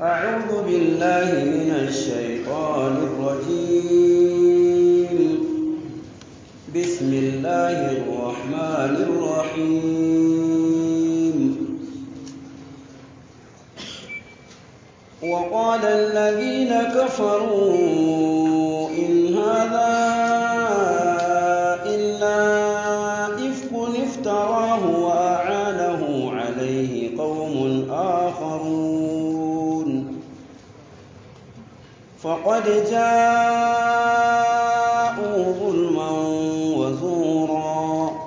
أعوذ بالله من الشيطان الرجيم بسم الله الرحمن الرحيم وقال الذين كفروا إن هذا إلا إفك افتراه وأعانه عليه قوم آخرون فقد جاءوا ظلما وزورا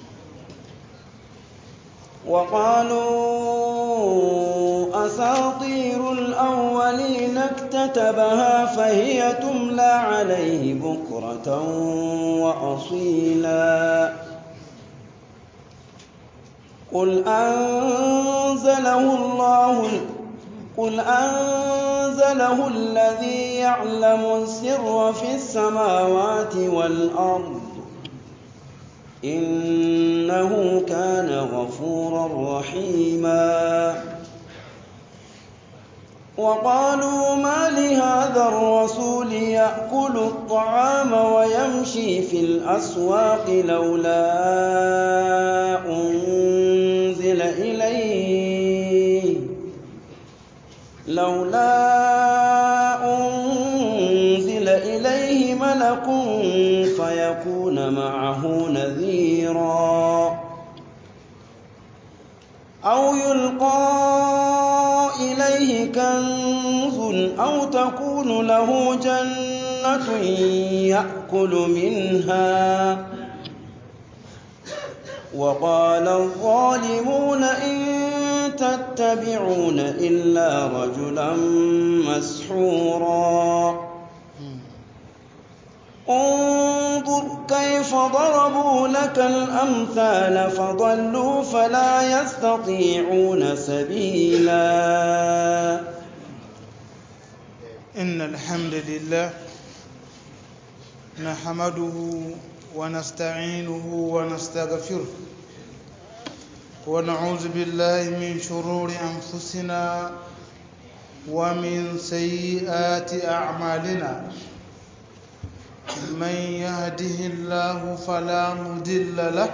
وقالوا أساطير الأولين اكتتبها فهي تملى عليه بكرة وأصيلا قل أنزله الله قل أنزله الذي يعلم السر في السماوات والأرض إنه كان غفورا رحيما وقالوا ما لهذا الرسول يأكل الطعام ويمشي في الأسواق لولا أنزل إليه لولا أنزل إليه ملك فيكون معه نذيرا أو يلقى إليه كنز أو تكون له جنة يأكل منها وقال الظالمون إن تتبعون إلا رجلا مسحورا انظر كيف ضربوا لك الأمثال فضلوا فلا يستطيعون سبيلا إن الحمد لله نحمده ونستعينه ونستغفره ونعوذ بالله من شرور أنفسنا ومن سيئات أعمالنا من يهده الله فلا مضل له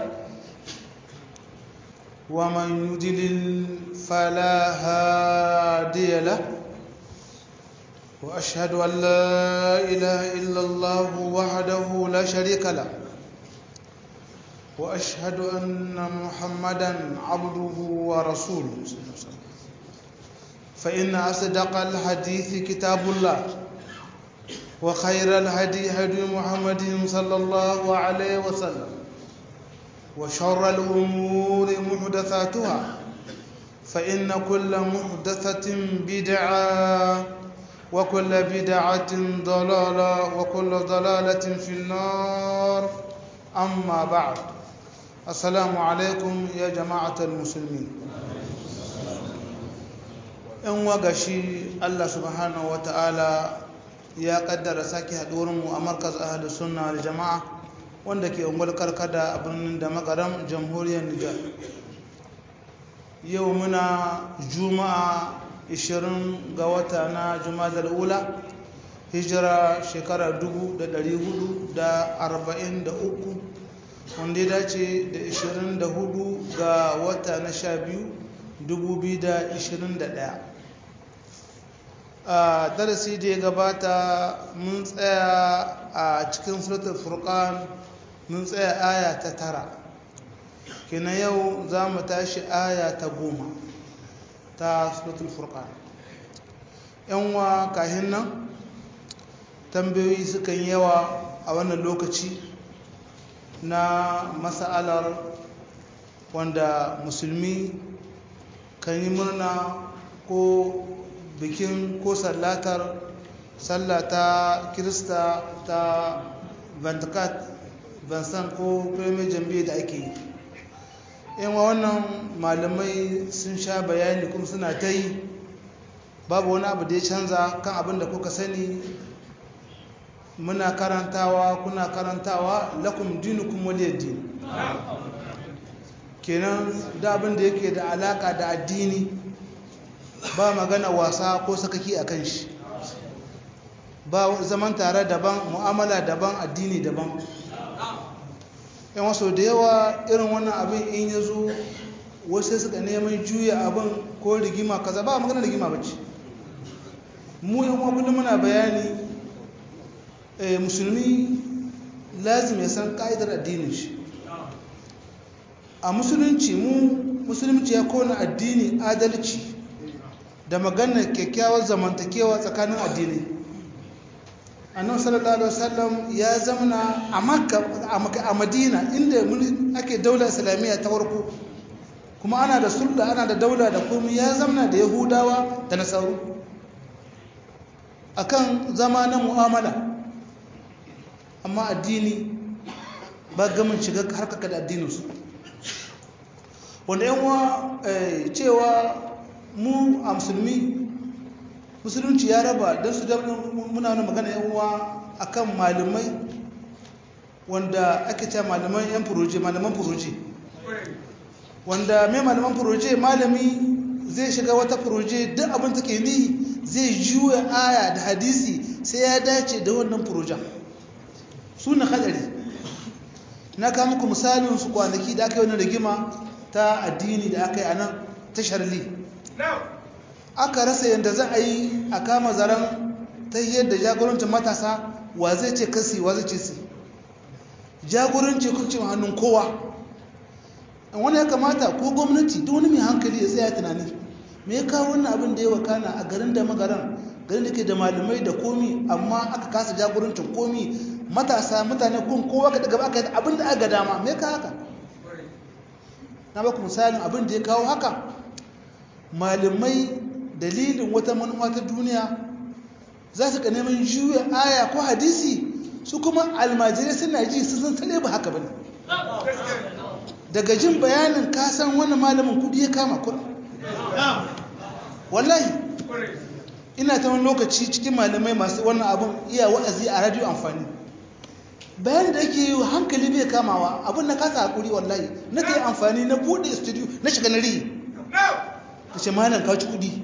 ومن يضلل فلا هادي له واشهد ان لا اله الا الله وحده لا شريك له واشهد ان محمدا عبده ورسوله فان اصدق الحديث كتاب الله وخير الهدي هدي محمد صلى الله عليه وسلم وشر الأمور محدثاتها فإن كل محدثة بدعة وكل بدعة ضلالة وكل ضلالة في النار أما بعد السلام عليكم يا جماعة المسلمين إن وقشي الله سبحانه وتعالى ya kaddara sake mu a markaz ahli sunna da jama'a wanda ke ungwal karkada a birnin da makaram jamhuriyar nijar yau muna juma'a 20 ga wata na juma'a ula hijira shekara 443 wanda ya dace da 24 ga wata na 12 2021 a darasi da ya gabata mun tsaya a cikin suratul furqan mun tsaya aya ta tara kina yau za mu tashi aya ta goma ta suratul furqan yanwa kahin nan tambayoyi sukan yawa a wannan lokaci na mas'alar wanda musulmi kan yi murna ko bikin ko sallatar sallata kirista ta vantakat vansan ko premier jambiyyar da ake yi yan wannan malamai sun sha bayani kuma suna ta yi babu wani abu da ya canza kan abin da kuka sani muna karantawa kuna karantawa lakum dinukum waliyad din kenan da abin da yake da alaka da addini ba magana wasa ko sakaki a kan shi ba zaman tare daban mu'amala daban addini daban yan wasu da yawa irin wannan abin in ya zo wasu suka neman juya abin ko rigima kaza ba magana rigima ba ce mu yan kullum muna bayani musulmi lazim ya san ka'idar addinin shi a musulunci mu musulunci ya kona addini adalci da maganar kyakkyawar zamantakewa tsakanin addini annabi sallallahu alaihi wasallam ya zamana a makka a madina inda ake daular islamiyya ta farko kuma ana da sulda ana da daula da komai ya zamana da yahudawa da nasaru akan zama na mu'amala amma addini ba gamin shiga harkaka da addininsu wanda yanwa cewa mu a musulmi musulunci ya raba don su muna wani magana yanwa a kan malamai wanda ake cewa malaman yan furoje malaman furoje wanda mai malaman furoje malami zai shiga wata furoje duk abin take ni zai juya aya da hadisi sai ya dace da wannan furojen su na hadari na kama muku misalin su kwanaki da aka yi wani rigima ta addini da aka yi a nan ta sharli aka rasa yadda za a yi a kama zaren ta yadda jagorancin matasa wa zai ce kasi wa zai ce si jagoranci kurcin hannun kowa wani ya kamata ko gwamnati duk wani mai hankali ya tsaya tunani me ya kawo wannan abin da ya wakana a garin da magaran garin da ke da malamai da komi amma aka kasa jagorancin komi matasa mutane kun kowa ka daga aka abin da aka dama me ka haka na baku misalin abin da ya kawo haka malamai dalilin wata manufa ta duniya za su ka neman juya aya ko hadisi su kuma almajirai suna ji su san tare ba haka bane daga jin bayanin kasan wani malamin kudi ya kama kudi wallahi ina ta wani lokaci cikin malamai masu wannan abin iya wa'azi a radio amfani bayan da yake yi hankali bai kamawa abin na kasa hakuri wallahi na kai amfani na bude studio na shiga na riyi ta ce malam kawo kudi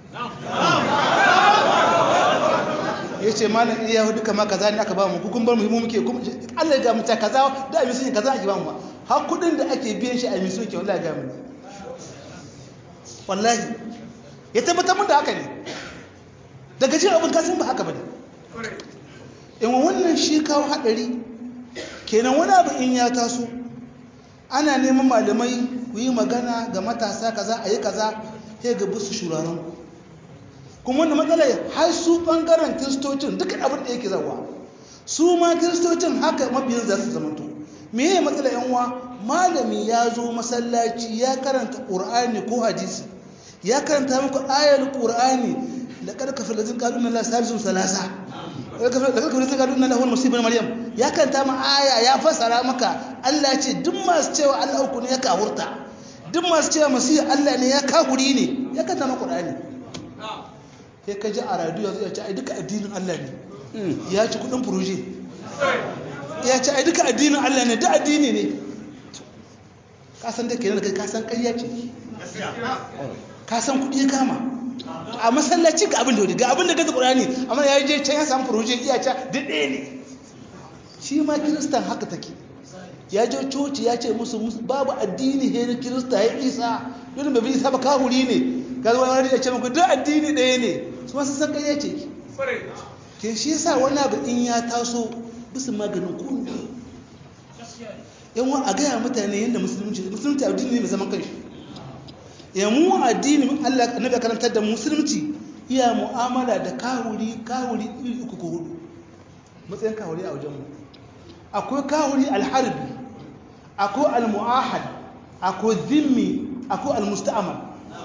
ya ce malam iya hudu kama kaza ne aka ba mu kukun bar mu muke allah ga mutu kaza da a misun kaza ake ba mu har kudin da ake biyan shi a misun ke wallahi ga mu wallahi ya tabbatar mun da haka ne daga jin abin kasan ba haka ba ne in wannan shi kawo haɗari kenan wani abu in ya taso ana neman malamai ku yi magana ga matasa kaza a yi kaza sai ga busu shuraren kuma wanda matsalar har su ɓangaren kiristocin dukkan abin da yake zawa su ma kiristocin haka mabiyan za su zamanto me ya matsala yanwa malami ya zo masallaci ya karanta ƙur'ani ko hadisi ya karanta muku ayar ƙur'ani da ƙarƙafa da zin ƙalunan la salisun salasa da ƙarƙafa da zin ƙalunan lahun musibin maryam ya karanta ma aya ya fasara maka allah ce duk masu cewa allah uku ne ya kahurta duk masu cewa masu allah ne ya kahuri ne ya karanta ma ƙur'ani ya ka ji a radiyo ya ce ai duka addinin allah ne ya ci kuɗin furoje ya ce ai duka addinin allah ne duk addini ne kasan da ke nan kasan ƙarya ce kasan kuɗi kama a masallaci ga abin da wani ga abin da gaza ƙurani amma ya je can ya samu furojin iya ca duk ɗaya ne shi ma kiristan haka take ya je coci ya ce musu babu addini he na kirista ya isa yadda bai isa ba kahuri ne ga zuwa wani ya ce muku duk addini ɗaya ne su masu san ƙarya ce ke shi yasa wani abu in ya taso bisa maganin kunu yan wa a gaya mutane yadda musulunci musulunci addini ne mai zaman kanshi ya mu addini Allah annabi karantar da musulunci iya mu'amala da kahuri kahuri iri uku ko hudu matsayin kahuri a wajen mu akwai kahuri alharbi akwai almuahad akwai zimmi akwai almusta'mal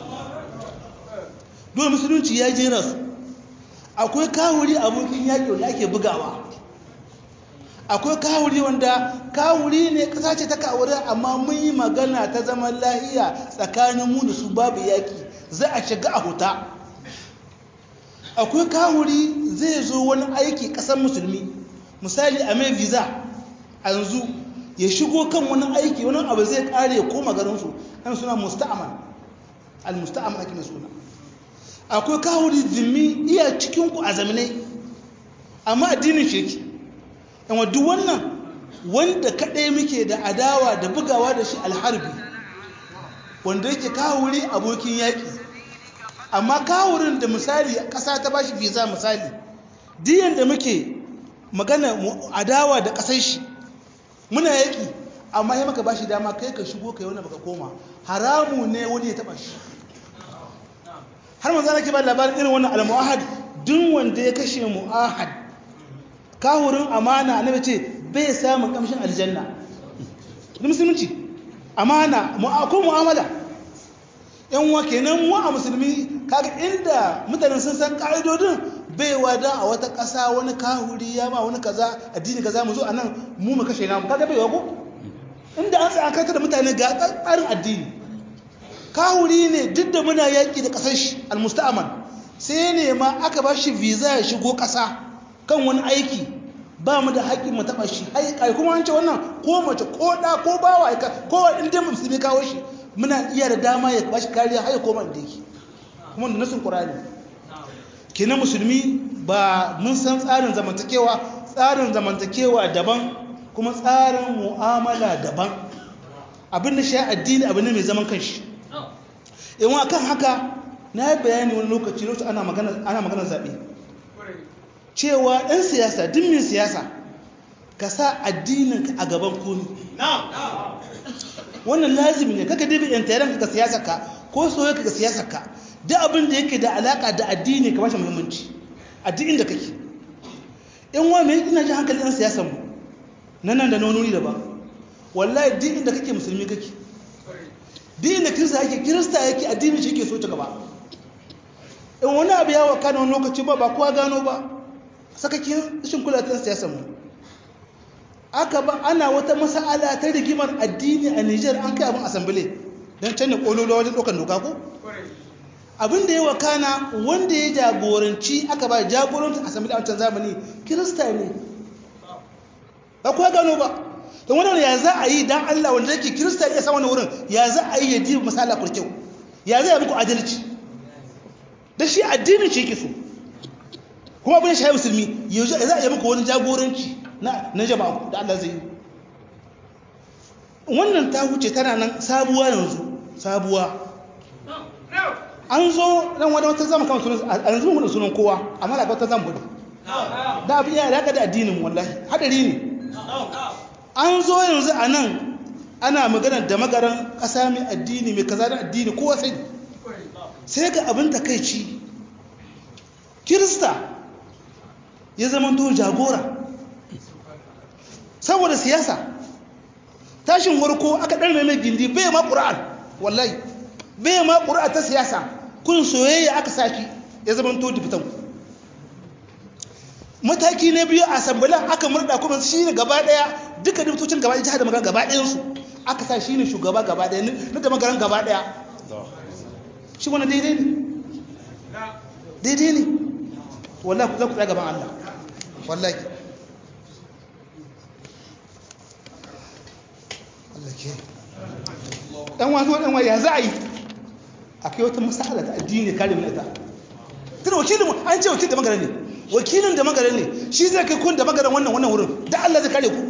dole musulunci ya jera su akwai kahuri abokin yaƙi wanda ake bugawa akwai kawuri wanda kawuri ne kasa ce ta kawuri amma mun yi magana ta zaman lahiya tsakanin mu da su babu yaki za a shiga a huta akwai kawuri zai zo wani aiki kasar musulmi misali a mai visa a yanzu ya shigo kan wani aiki wani abu zai kare ya koma garinsu kan suna musta'amal al-musta'amal ake suna akwai kawuri zimmi iya cikinku a zamanai amma addinin shi yake amma duk wannan wanda kaɗai muke da adawa da bugawa da shi alharbi wanda yake kawuri abokin yaƙi amma kawurin da misali ƙasa ta bashi visa misali diyan da muke magana adawa da ƙasar shi muna yaƙi amma ya maka bashi dama kai ka shigo kai wani baka koma haramu ne wani ya taɓa shi har manzo nake ba labarin irin wannan al-mu'ahad duk wanda ya kashe mu'ahad kawurin amana annabi ce bai samun kamshin aljanna da musulunci amana ko mu'amala yan wa kenan mu a musulmi kaga inda mutanen sun san ka'idodin bai wada a wata ƙasa wani kahuri ya ma wani kaza addini kaza mu zo a nan mu mu kashe namu kaga bai wago inda an tsaya kanta da mutane ga tsarin addini kahuri ne duk da muna yaƙi da ƙasar shi almusta'aman sai ne ma aka ba shi visa ya shigo ƙasa kan wani aiki ba mu da haƙƙin mu taɓa shi ai kuma an ce wannan ko mace ko ɗa ko bawa ko inda musulmi kawo shi muna iya da dama ya ba shi kariya har ya koma inda yake kuma da nasin ƙurani kenan musulmi ba mun san tsarin zamantakewa tsarin zamantakewa daban kuma tsarin mu'amala daban abin da shi addini abin ne mai zaman kanshi yawan kan haka na yi bayani wani lokaci lokacin ana magana zaɓe cewa ɗan siyasa dimmin siyasa ka sa addininka a gaban komi wannan lazimi ne kaka dabi yan tayaran ka siyasar ka ko soyayya ka siyasar ka duk abin da yake da alaka da addini ka bashi muhimmanci addinin da kake in wa me ina ji hankalin ɗan siyasar mu nan nan da nonuri daban wallahi duk inda kake musulmi kake duk inda kirista yake kirista yake addini shi ke so ta gaba in wani abu ya waka na wani lokaci ba ba kowa gano ba sakakin rashin kula ta siyasar mu aka ba ana wata masa'ala ta rigimar addini a Nijar an kai abin asambile don canza kololo wajen ɗaukar doka ko abin da ya wakana wanda ya jagoranci aka ba jagorancin asambile a wancan zamani kirista ne ba kuwa gano ba don wani ya za a yi don Allah wanda yake kirista ya sa wani wurin ya za a yi ya ji masala kurkyau ya zai muku adalci da shi addinin shi yake so kuma abin shi musulmi ya za a yi muku wani jagoranci na jama'a da Allah zai yi wannan ta wuce tana nan sabuwa yanzu sabuwa an zo dan wani wata zama kama sunan a yanzu mun sunan kowa amma da wata zama gudu da abin ya daga da addinin wallahi hadari ne an zo yanzu a nan ana magana da magaran ƙasa mai addini mai kaza da addini kowa sai sai ga abin takaici kirista ya zama to jagora saboda siyasa tashin warko aka ɗan mai gindi bai ma ƙura'an wallahi bai ma ƙura'a ta siyasa kun soyayya aka saki ya zama to difitan mataki na biyu a sambalan aka murda kuma shi ne gaba ɗaya duka dibitocin gaba ɗaya jihar da magana gaba ɗayansu aka sa shi ne shugaba gaba ɗaya na da magaran gaba ɗaya shi wani daidai ne daidai ne wallahi ku za ku tsaya gaban Allah wallahi Allah ke dan wasu dan ya za a yi akai wata masala ta addini kare mu ita tana wakilin mu an ce wakilin da magana ne wakilin da magana ne shi zai kai kun da magana wannan wannan wurin da Allah zai kare ku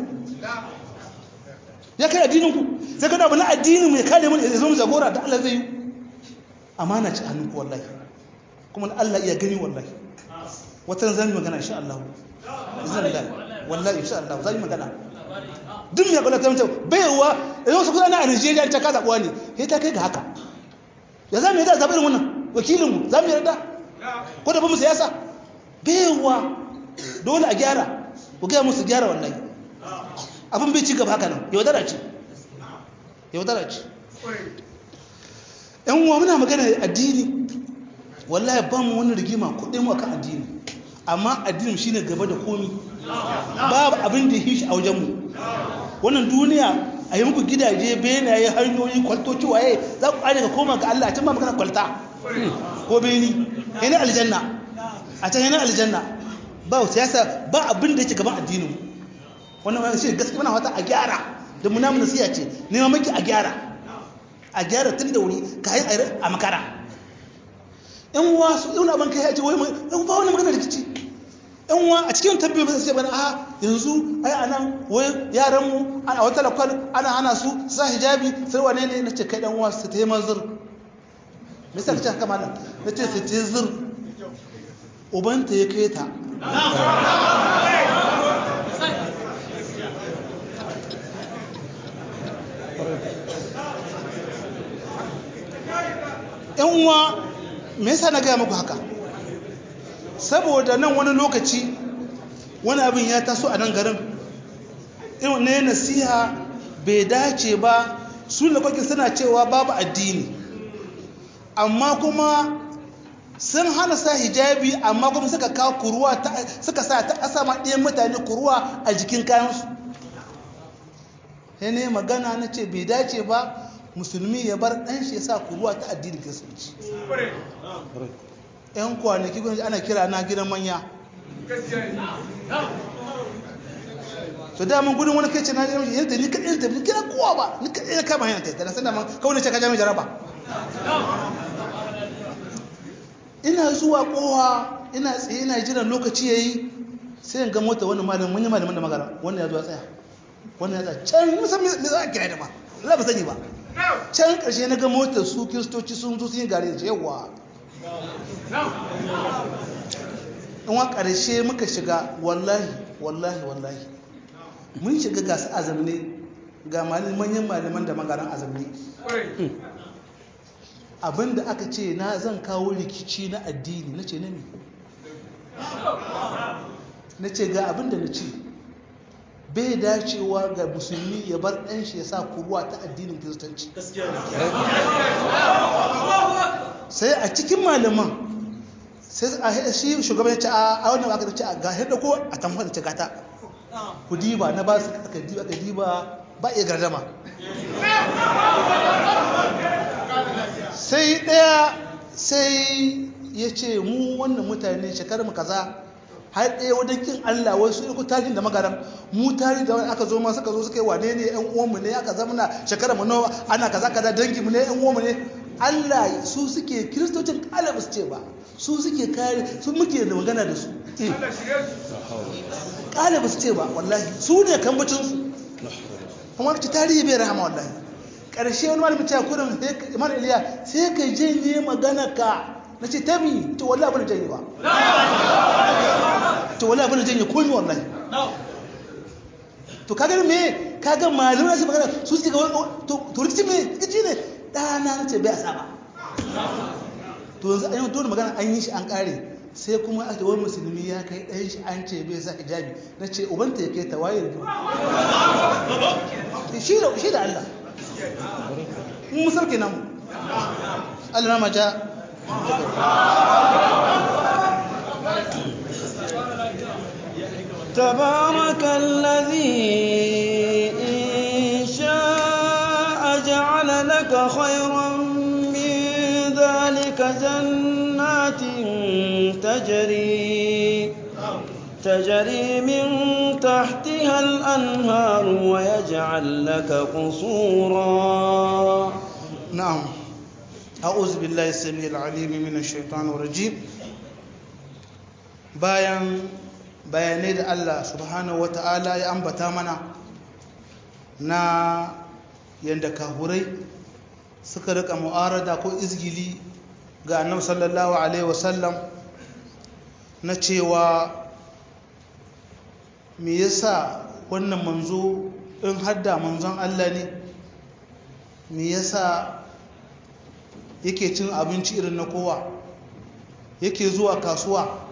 ya kare addinin ku zai kada abu na addinin mu ya kare mu ya zama jagora da Allah zai yi amana ci hannun ku wallahi kuma Allah iya gani wallahi wata zan yi magana insha Allah izinin wallahi insha Allah zan yi magana duk mai kwallata mace baiwa da yau su kusa na a nigeria ta kaza kuwa ne sai ta kai ga haka ya za mu yi da zaɓi irin wannan wakilinmu za mu yi yarda ko da ba mu siyasa baiwa dole a gyara ku gaya musu gyara wallahi abin bai ci gaba haka nan yaudara ce yaudara ce yan uwa muna magana addini wallahi ba mu wani rigima kuɗin mu akan addini amma addinin shine gaba da komi babu abin da ya shi a wajenmu wannan duniya a yi muku gidaje benaye hanyoyi kwaltoci waye za ku ƙare ga koma ga Allah a can ba magana kwalta ko beni yana aljanna a can yana aljanna ba siyasa ba abin da yake gaban addinin wannan wani shi gaskiya muna wata a gyara da muna mun nasiya ce nema maki a gyara a gyara tun da wuri kayan a makara yan uwa su yau abin kai ya ce wai mai ba wani magana rikici yan uwa a cikin tambayoyi ba sai bana a yanzu ai anan wai yaran mu a wata lakwal ana hana su sa hijabi sai wane ne nace kai dan uwa su ta yi manzur me yasa kace haka malam nace su ta zur ubanta ya kai ta yan uwa me yasa na gaya muku haka saboda nan wani lokaci wani abin ya taso a nan garin irin ne nasiha bai dace ba su da kwakin suna cewa babu addini amma kuma sun hana sa hijabi amma kuma suka kawo kuruwa suka sa ta asama ɗayan mutane kuruwa a jikin kayansu ne magana na ce bai dace ba musulmi ya bar ɗan shi ya sa kuruwa ta addini kiristanci yan kwanaki gwamnati ana kira na gidan manya to daman gudun wani kai ce na gidan yadda ni kaɗai da ni kira kowa ba ni kaɗai na kama hanyar taitara sai daman kawai na ce ka jami jaraba ina zuwa kowa ina tsaye ina jiran lokaci ya yi sai ga mota wani malamin wani malamin da magana wannan ya zo ya tsaya wannan ya tsaya can musamman me za a kira da ma Allah ba sani ba can ƙarshe na ga motar su kiristoci sun zo sun yi gare da yawa in wa ƙarshe muka shiga wallahi wallahi wallahi mun shiga gasu azamne ga manyan malaman da magaran azamne abinda aka ce na zan kawo rikici na addini na ce na ne na ce ga abinda na ce bai dacewa ga musulmi ya bar ɗan shi ya sa kuruwa ta addinin kiristanci sai a cikin malaman sai a shi shugaban ya ce a wannan aka ce a ga hada ko a tamfar da cigata ku diba na ba su aka diba aka diba ba iya gardama sai ɗaya sai ya ce mu wannan mutane shekarar mu kaza har ɗaya wajen kin Allah wasu iko tajin da magaram mu tari da aka zo ma suka zo suka yi wane ne ƴan uwanmu ne aka zama na shekara mu nawa ana kaza kaza dangi mu ne ƴan uwanmu ne Allah su suke kiristocin kala ba su ce ba su suke kare su muke da magana da su kala ba su ce ba wallahi su ne kambacin su kuma ci tarihi bai rahama wallahi karshe wani malami ta kurin imam iliya sai ka janye magana ka na ce tabi to wallahi abin janye ba to wallahi abin janye komi wallahi to kaga me kaga malamai su magana su su ga to rikici me rikici ne dana nace bai asa ba to yanzu an yi dole magana an yi shi an kare sai kuma ake wani musulmi ya kai ɗan shi an ce bai sa hijabi na ce ubanta ya kai ta waye da shi da shi da Allah mun sauke namu Allah na maja تبارك الذي إن شاء جعل لك خيرا من ذلك جنات تجري تجري من تحتها الأنهار ويجعل لك قصورا نعم أعوذ بالله السميع العليم من الشيطان الرجيم bayan bayanai da Allah subhanahu wata'ala ya ambata mana na yadda kahurai suka rika mu'arada ko izgili ga annabi sallallahu alaihi wasallam na cewa me yasa wannan manzo in hadda manzon Allah ne me yasa yake cin abinci irin na kowa yake zuwa kasuwa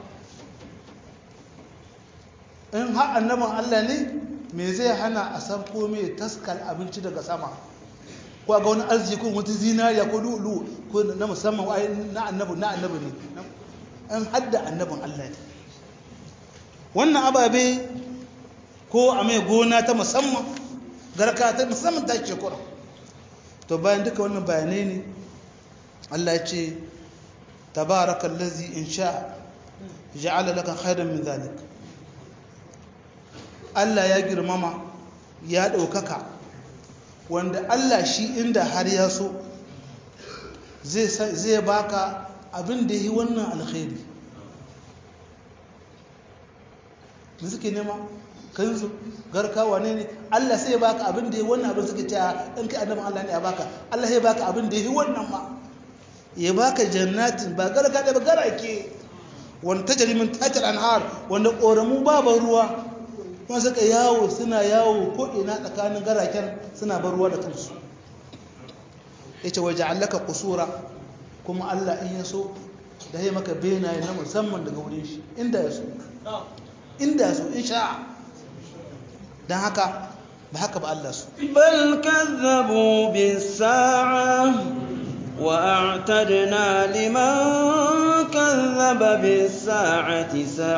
in har annabin Allah ne me zai hana a sabko mai taskar abinci daga sama ko ga wani arziki ko wata zinariya ko lulu ko na musamman na annabi na annabi ne an hadda annabin Allah ne wannan ababe ko a mai gona ta musamman garka ta musamman ta ce kura to bayan duka wannan bayanai ne Allah ya ce tabarakallazi in sha ja'ala laka khairan min zalik Allah ya girmama ya ɗaukaka wanda Allah shi inda har ya so zai baka abin da yi wannan alkhairi da suke nema kanzu garkawa ne ne Allah sai ya baka abin da yi wannan abin suke cewa in kai annabin Allah ne ya baka Allah ya baka abin da yi wannan ma ya baka jannatin ba garka da ba garake wanda ta jarimin tatar anhar wanda ƙoramu babu ruwa kuma suka yawo suna yawo ko ina tsakanin garaken suna bar ruwa da kansu ya ce waje allaka kusura kuma Allah in ya so da ya maka benaye na musamman daga wurin shi inda ya so inda ya so in sha don haka ba haka ba Allah so بل كذبوا بالساعة وأعتدنا لمن كذب بالساعة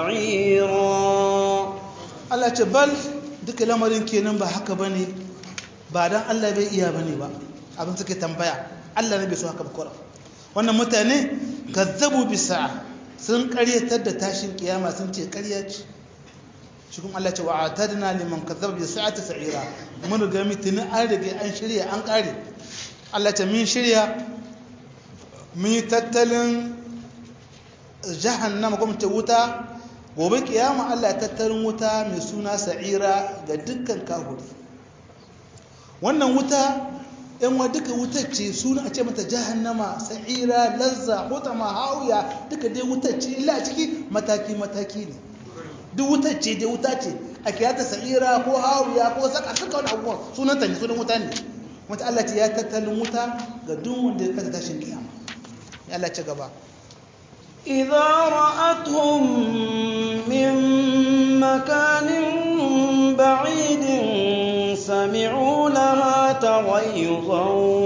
سعيرا Allah ce bal duka lamarin kenan ba haka bane ba dan Allah bai iya bane ba abin suke tambaya Allah ne bai so haka ba kora wannan mutane kazzabu bisa sun karyatar da tashin kiyama sun ce karya ce shi kuma Allah ce wa atadna liman kazzaba bi sa'ati sa'ira mun ga mitini an rige an shirya an kare Allah ce min shirya mun yi tattalin jahannama kuma ta wuta gobe kiyama Allah ya tattalin wuta mai suna sa'ira ga dukkan kahuri wannan wuta yan wa duka wutar ce suna a ce mata jahannama sa'ira lazza hutama hawiya duka dai wutar ce illa a ciki mataki mataki ne duk wutar ce dai wuta ce a kiyata sa'ira ko hawiya ko saka duka wani abubuwan sunan ta ne sunan wuta ne wata Allah ce ya tattalin wuta ga duk wanda ya kasa tashin kiyama ya Allah ce gaba إذا رأتهم من مكان بعيد سمعوا لها تغيظا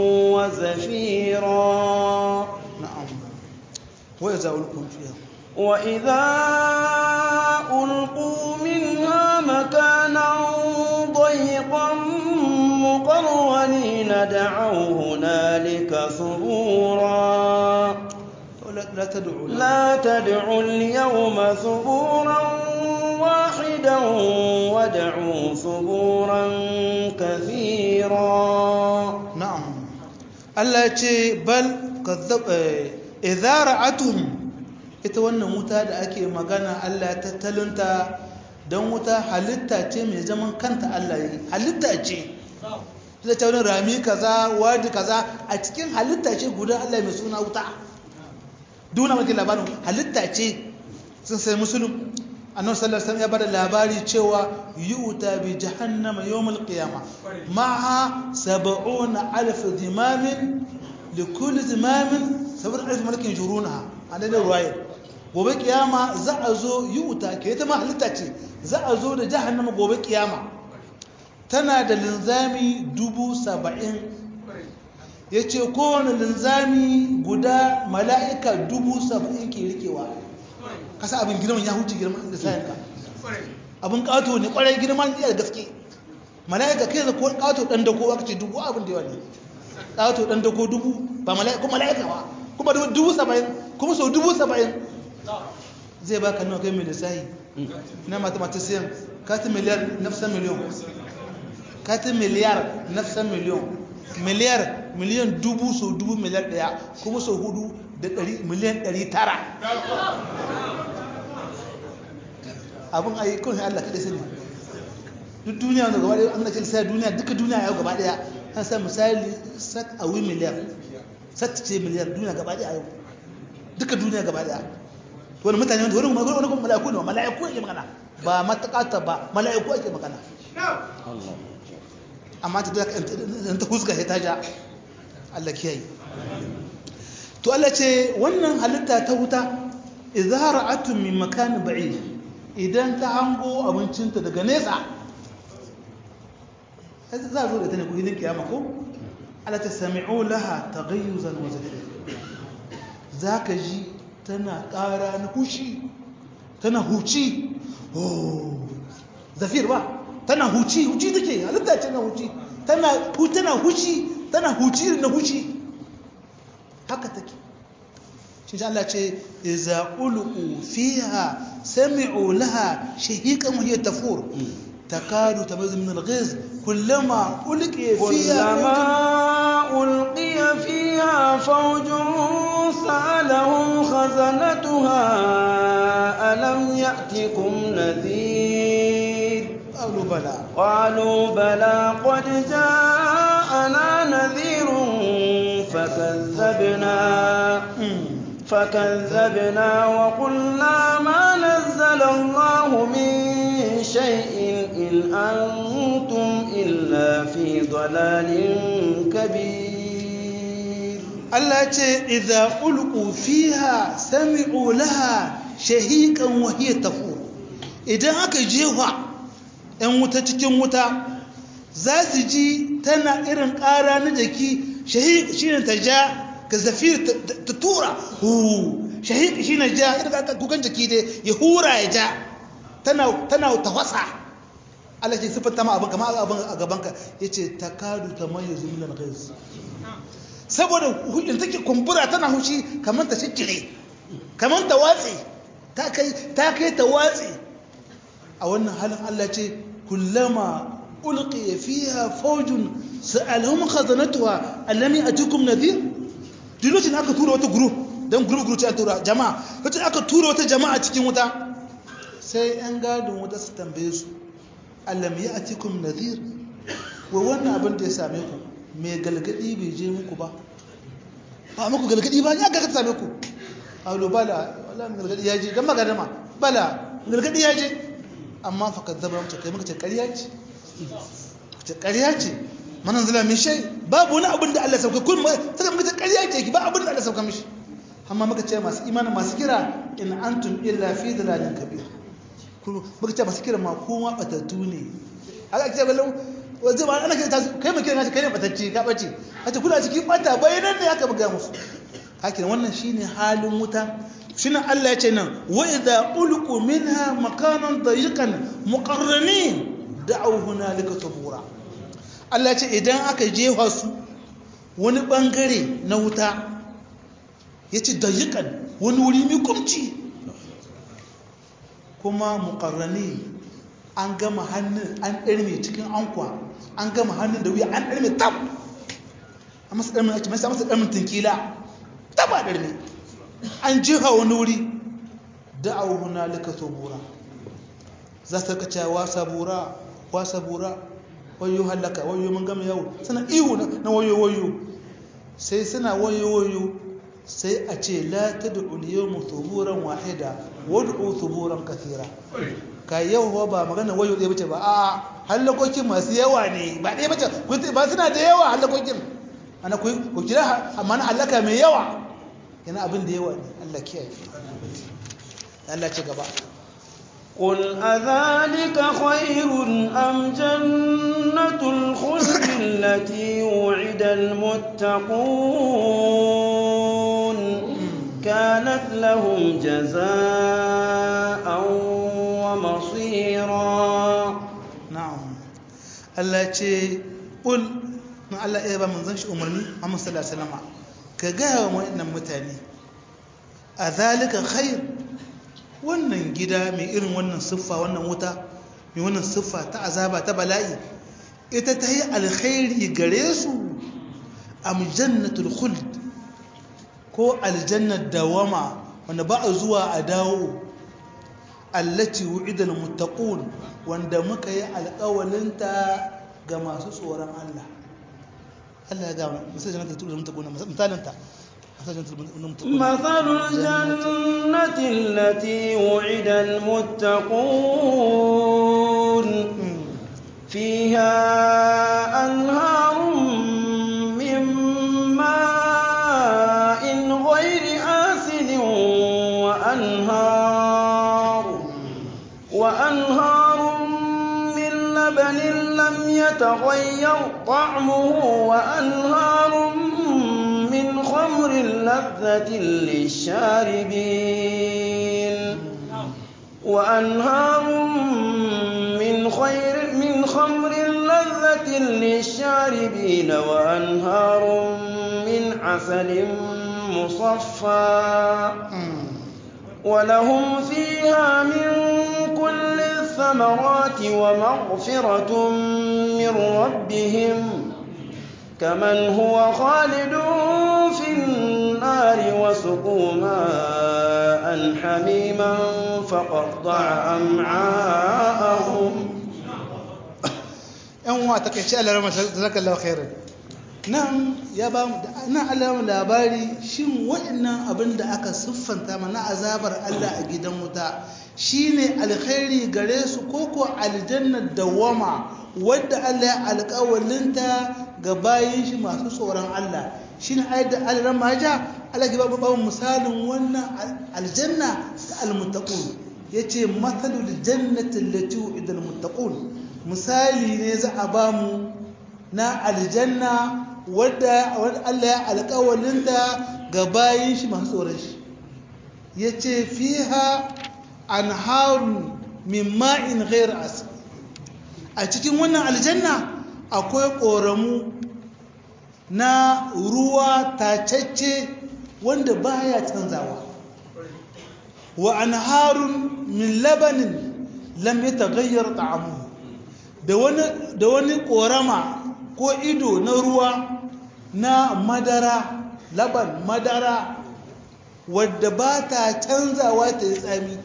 وزفيرا na'am wa yaza ulkum fiha وإذا ألقوا منها مكانا ضيقا مقرنين دعوا هنالك ثبورا la la tad'u لا تدعوا اليوم ثبورا واحدا وادعوا ثبورا كثيرا na'am Allah ya ce bal kazzab idza ra'atuhum ita wannan wuta da ake magana Allah ya tattalunta don wuta halitta ce mai zaman kanta Allah yi halitta ce da ta wani rami kaza wadi kaza a cikin halitta ce guda Allah mai suna wuta duna maki labarin halitta ce sun sai musulun annabi sallallahu alaihi wasallam ya bada labari cewa yu'ta bi jahannama yawmal qiyama ma'a sab'una alf dimamin li kulli dimamin sab'una alf malakin jurunaha anan da ruwaya gobe kiyama za a zo yu'ta ke ta ma halitta ce za a zo da jahannama gobe kiyama tana da linzami dubu saba'in ya ce kowane linzami guda mala'ika dubu saba'in ke rikewa kasa abin girman ya huce girman da sayanka abin kato ne kwarai girman iya da gaske mala'ika kai da ko kato dan dako aka ce dubu abin da yawa ne kato dan dako dubu ba mala'ika kuma mala'ika ba kuma dubu saba'in kuma sau dubu saba'in zai baka nawa kai mai lissahi na mathematician katin miliyar nafsan miliyon katin miliyar nafsan miliyon miliyar miliyan dubu sau dubu miliyar daya kuma sau hudu da miliyan ɗari tara abin ayi kawai Allah kaɗai sani duk duniya wanda gaba ɗaya an gace sai duniya duka duniya yau gaba ɗaya an sa misali sat a wi miliyar sat ce miliyar duniya gaba ɗaya yau duka duniya gaba ɗaya wani mutane wanda wani wani wani mala'iku ne mala'iku ake magana ba matakata ba mala'iku ake magana amma ta da ta huska sai ta ja Allah kiyaye to Allah ce wannan halitta ta wuta idza ra'atun min makanin ba'id idan ta hango abincinta daga nesa sai za zo da ta ne ku hidin kiyama ko Allah ta sami'u laha taghayyuzan wa zafir zaka ji tana ƙara na hushi tana huci oh zafir ba tana huci huci take halitta ce na huci tana tana huci tana huci na huci haka take shi Allah ce iza ulqu fiha sami'u laha shahiqan wa hiya tafur takadu tabazu min al-ghiz kullama ulqiya fiha كلما ألقي فيها فوج سألهم خزنتها ألم يأتكم نذير قالوا بلى قالوا بلى قد جاءنا نذير فكذبنا فكذبنا وقلنا ما نزل الله من شيء إن أنتم إلا في ضلال كبير Allah ce idza ulqu fiha sami'u laha shahiqan wa hiya tafur idan aka jefa ɗan wuta cikin wuta za su ji tana irin ƙara na jaki shahiq shine ta ja ka zafir ta tura hu shahiq shine ja irin kukan jaki dai ya hura ya ja tana tana tafasa Allah ce sifanta ma abin kamar abin a gabanka yace takadu tamayyizu min al-ghayz saboda hulɗin take kumbura tana hushi kamar ta shikire kamar ta watse ta kai ta kai ta watse a wannan halin Allah ce kullama ulqiya fiha fawjun sa'alhum khazanatuha allam ya'tukum nadhir dinocin aka tura wata group dan group group ce an tura jama'a wacce aka tura wata jama'a cikin wuta sai yan gadon wuta su tambaye su allam ya'tukum nadhir wa wannan abin da ya same ku mai galgadi bai je muku ba ba muku galgadi ba ya gaka same ku aulu bala wala mai galgadi ya je dan magana ma bala galgadi ya je amma fa kazzaba mutu kai muka ce ƙarya ce ce ƙarya ce manan zala min shay babu wani abin da Allah sauka kun sai muka ce ƙarya ce ba abin da Allah sauka mishi amma muka ce masu imani masu kira in antum illa fi dalalin kabir muka ce masu kira ma kuma batattu ne aka ce ballan wanzu ba ana kai mai kira kai ne batacce ka bace hace kuna cikin bata bayanan ne aka buga musu hakin wannan shine halin wuta shine Allah ya ce nan wa idza ulqu minha makanan dayiqan muqarranin da'u hunalika subura Allah ya ce idan aka jefa su wani bangare na wuta yace dayiqan wani wuri mai kumci kuma muqarranin an gama hannun an ɗarme cikin ankwa an gama hannun da wuya an ɗarme tab a masa ɗarmin ake masa masa ɗarmin tunkila taba ɗarme an jiha wani wuri da a wuna lika sobura za su ka cewa sabura wa sabura wayo hallaka wayo mun gama yawo suna ihu na wayo wayo sai suna wayo wayo sai a ce la ta da uliyomu suburan wahida wadda suburan kasira ka yau ba magana wayo ɗaya bace ba a hallakokin masu yawa ne ba ɗaya bace ba suna da yawa hallakokin ana ku ku kira amma na hallaka mai yawa yana abin da yawa ne Allah kiyaye Allah ci gaba قل أذلك خير أم جنة الخلد التي وعد المتقون كانت لهم جزاء ومصيرا na'am Allah ce ƙul na Allah ya ba manzon shi umarni Muhammad sallallahu alaihi wasallam ka ga wa wannan mutane a zalika khair wannan gida mai irin wannan siffa wannan wuta mai wannan siffa ta azaba ta bala'i ita ta yi alkhairi gare su am jannatul khuld ko aljannar dawama wanda ba a zuwa a dawo allati wu'idal muttaqun wanda muka yi alƙawalinta ga masu tsoron Allah Allah ya ga misal jannatul muttaqun misalinta مثل الجنة التي وعد المتقون فيها أنهار من ماء غير آسن وأنهار وأنهار من لبن لم يتغير طعمه وأنهار من خمر لذة للشاربين وأنهار من خير من خمر لذة للشاربين وأنهار من عسل مصفى ولهم فيها من كل الثمرات ومغفرة من ربهم كمن هو خالد في النار النار وسقوا ماء حميما فقطع أمعاءهم yan uwa ta kai ce Allah rama jazakallahu khairan nan ya ba mu nan Allah mu labari shin waɗannan abin da aka siffanta mana azabar Allah a gidan wuta shine alkhairi gare su ko ko aljanna dawama wadda Allah ya alƙawalinta ga bayin shi masu tsoron Allah shine ayat da Allah maja Allah ke ba mu misalin wannan aljanna ta almuttaqun yace mathalul jannati allati u'ida almuttaqun misali ne za a ba mu na aljanna wadda Allah ya alƙawalinta ga bayin shi masu tsoron shi ya ce fiha an haru min ma'in ghair asir a cikin wannan aljanna akwai ƙoramu na ruwa tacacce wanda baya canzawa wa an harun min labanin lam ya tagayyar ta'amu da wani ƙorama ko ido na ruwa na madara laban madara wadda ba ta canzawa ta yi tsami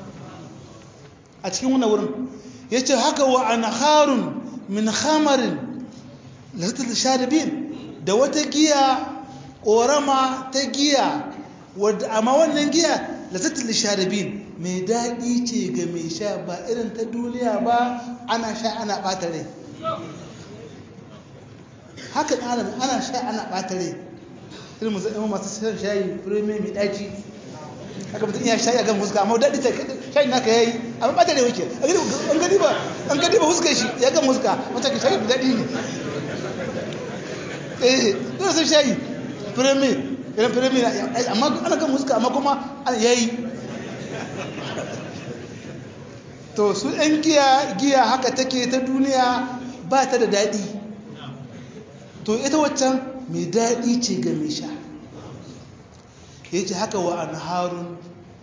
a cikin wani wurin ya ce haka wa an harun min hamarin lantar sharibin da wata giya ƙorama ta giya wadda amma wannan giya lantar sharibin mai daɗi ce ga mai sha ba irin ta duniya ba ana sha ana ɓata rai haka ana ana sha ana ɓata rai irin musamman masu shan shayi firme mai ɗaci haka mutum iya shayi a gan huska amma daɗi ta shayi naka yayi amma ɓata rai wuce an gani ba an gani ba huskar shi ya gan huska wata ka shayi daɗi ne eh dole sun shayi firme irin firme amma ana gan huska amma kuma yayi to su ‘yan giya giya haka take ta duniya ba ta da daɗi to ita waccan mai daɗi ce ga mai sha ya ce haka wa an harun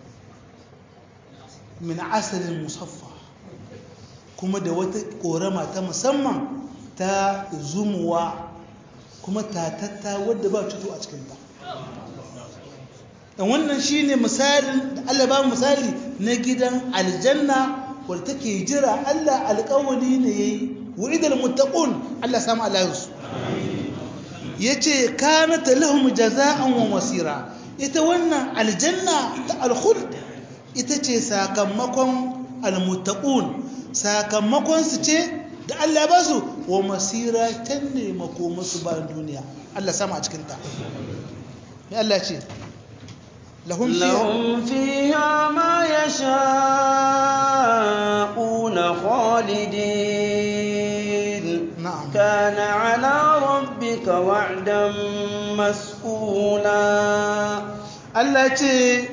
min asalin musaffa kuma da wata ƙorama ta musamman ta zumuwa kuma tatatta wadda ba cuto a cikinta wannan shine misalin da Allah ba misali na gidan aljanna wadda take jira Allah alƙawari ne yayi wa'idal muttaqun Allah samu alayhus yace kanat lahum jazaa'an wa masira ita wannan aljanna ta alkhuld ita ce sakamakon almuttaqun sakamakon su ce da Allah ba su wa masira can ne makomasu bayan duniya Allah samu a cikin ta me Allah ce لهم فيها, لهم فيها ما يشاءون خالدين نعم كان على ربك وعدا مسئولا التي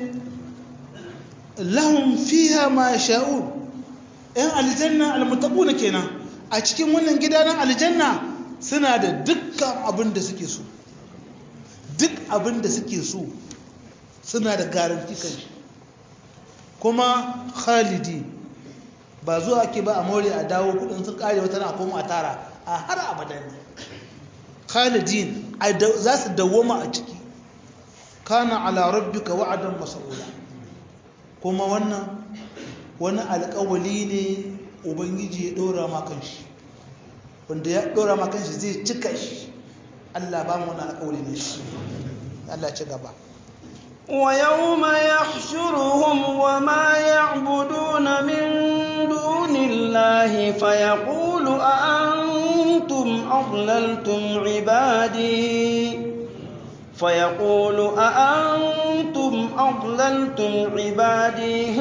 لهم فيها ما يشاءون ‘yan aljanna almutakuna kenan a cikin wannan gida na aljanna suna da dukkan abin da suke so duk abin da suke so suna da garanti kan shi kuma khalidi ba zuwa ake ba a more a dawo kudin sun kare wata na koma a tara a har abadan ne khalidin za su dawoma a ciki kana ala rabbika wa'adan mas'ula kuma wannan wani alƙawali ne ubangiji ya ɗora ma kan shi wanda ya ɗora ma kan shi zai cika shi Allah ba mu wani alƙawali ne shi Allah ci gaba ويوم يحشرهم وما يعبدون من دون الله فيقول أأنتم أضللتم عبادي فيقول أأنتم أضللتم عبادي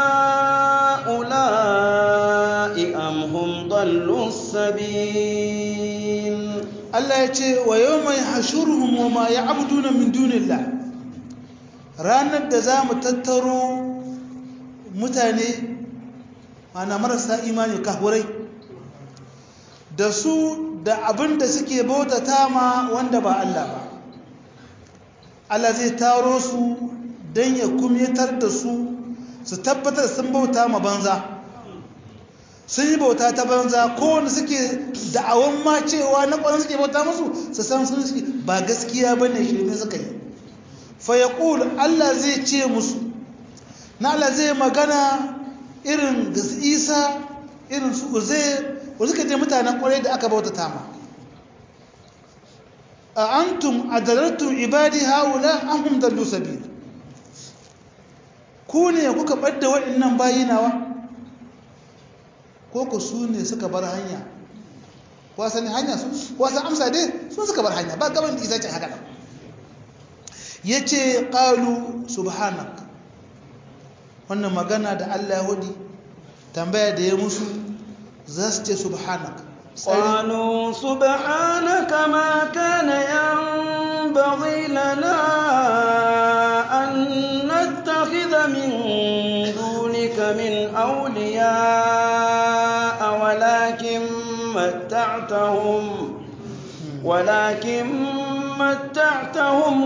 هؤلاء أم هم ضلوا السبيل الله يتي ويوم يحشرهم وما يعبدون من دون الله ranar da za mu tattaro mutane ana marasa imani kahurai da su da abin da suke bautata ma wanda ba Allah ba Allah zai taro su don ya kumyatar da su su tabbatar sun bauta ma banza sun yi bauta ta banza kowane suke da'awan ma cewa na kwanan suke bauta musu su san sun suke ba gaskiya ba ne shirme suka yi fayaqul Allah zai ce musu na Allah zai magana irin da su Isa irin su Uzair wanda suka je mutanen kwarai da aka bauta tama a antum adalaltum ibadi haula am hum dallu sabil ku ne kuka ɓadda waɗannan bayinawa ko ku su ne suka bar hanya wasanni hanya su wasan amsa dai su suka bar hanya ba gaban da isa ce haka ya ce ƙalu subhanak wannan magana da allah ya hudi tambaya da ya musu za su ce subhanak قالوا سبحانك ما كان ينبغي لنا أن نتخذ من دونك من أولياء ولكن متعتهم ولكن متعتهم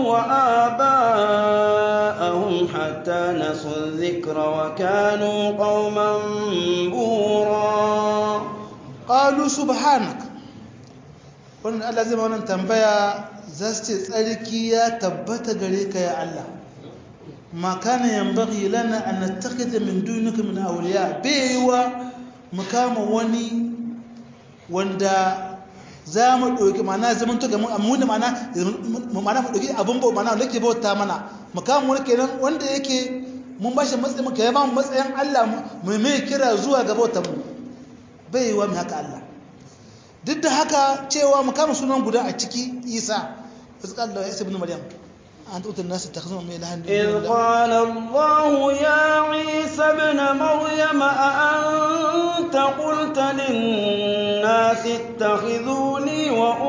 وآباءهم حتى نسوا الذكر وكانوا قوما بورا قالوا سبحانك wannan Allah zai wannan tambaya za su ce tsarki ya tabbata gare ka ya Allah ma kana yanbaghi lana an nattakhidha min dunika min awliya baiwa mu kama wani wanda za mu ɗauki mana zaman to gamin amma da mana mana mu ɗauki abin bau mana wanda ke bauta mana mu kama wani kenan wanda yake mun bashi matsayin mu kai ba mu matsayin Allah mu mai kira zuwa ga bautar mu baiwa mu haka Allah duk da haka cewa mu kama sunan guda a ciki Isa wasu Allah ya ibn Maryam أن تؤتي الناس يتخذون من إله إذ قال الله يا عيسى ابن مريم أأنت قلت للناس اتخذوني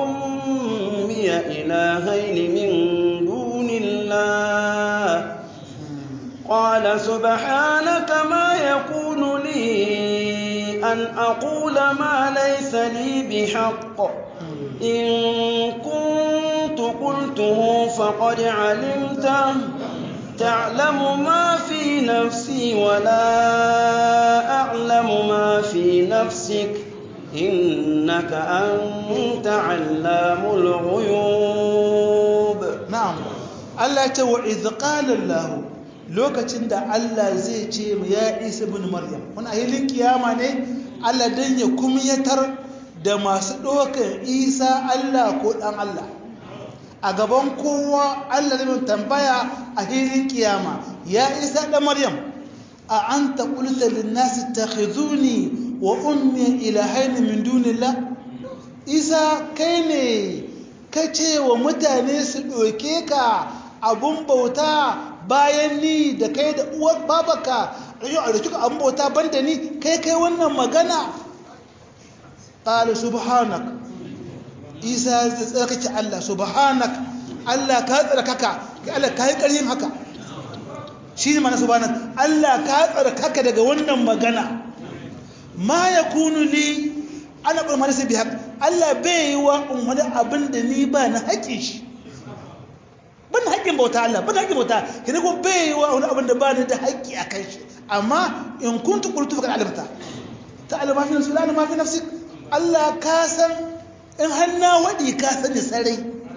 وأمي إلهين من دون الله قال سبحانك ما يكون لي أن أقول ما ليس لي بحق إن كنت قلته فقد علمته تعلم ما في نفسي ولا أعلم ما في نفسك إنك أنت علام الغيوب نعم الله يتوى إذ قال الله lokacin da Allah zai ce mu ya Isa bin Maryam wani ahilin kiyama ne Allah dan ya kumyatar da masu ɗaukar Isa Allah ko ɗan Allah a gaban kowa Allah zai tambaya a hilin kiyama ya Isa ɗan Maryam a anta qulta lin nas takhizuni wa ummi ilahayn min dunillah Isa kai ne ka ce wa mutane su ɗauke ka abun bauta bayan ni da kai da uwar babaka a rikin abin bauta banda ni kai kai wannan magana ƙala subhanak isa ta tsarkake Allah subhanak Allah ka tsarkaka Allah ka yi ƙaryin haka shi ne mana subhanak Allah ka tsarkaka daga wannan magana ma ya kunu li ana ƙulmar sai bi haka Allah bai yi wa umarni abin da ni ba na haƙin shi ban haƙƙin bauta Allah ban haƙƙin bauta kina ko bai wa wani abin da ba ni da haƙƙi a kan shi amma in kuntu qultu fa alimta ta alama fi nafsi la ma fi nafsik Allah ka san in hanna wadi ka sani sarai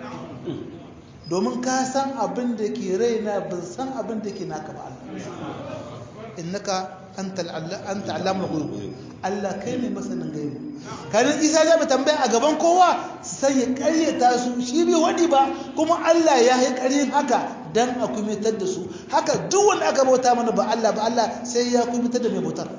domin ka san abin da ke raina ban san abin da ke naka ba Allah innaka anta anta allamul ghuyub Allah kai ne masanin gaibu kanin Isa ya ba tambaya a gaban kowa sai ya karyata su shi bai wadi ba kuma Allah ya yi karyin haka dan a kumitar da su haka duk wanda aka bauta mana ba Allah ba Allah sai ya kumitar da mai bautar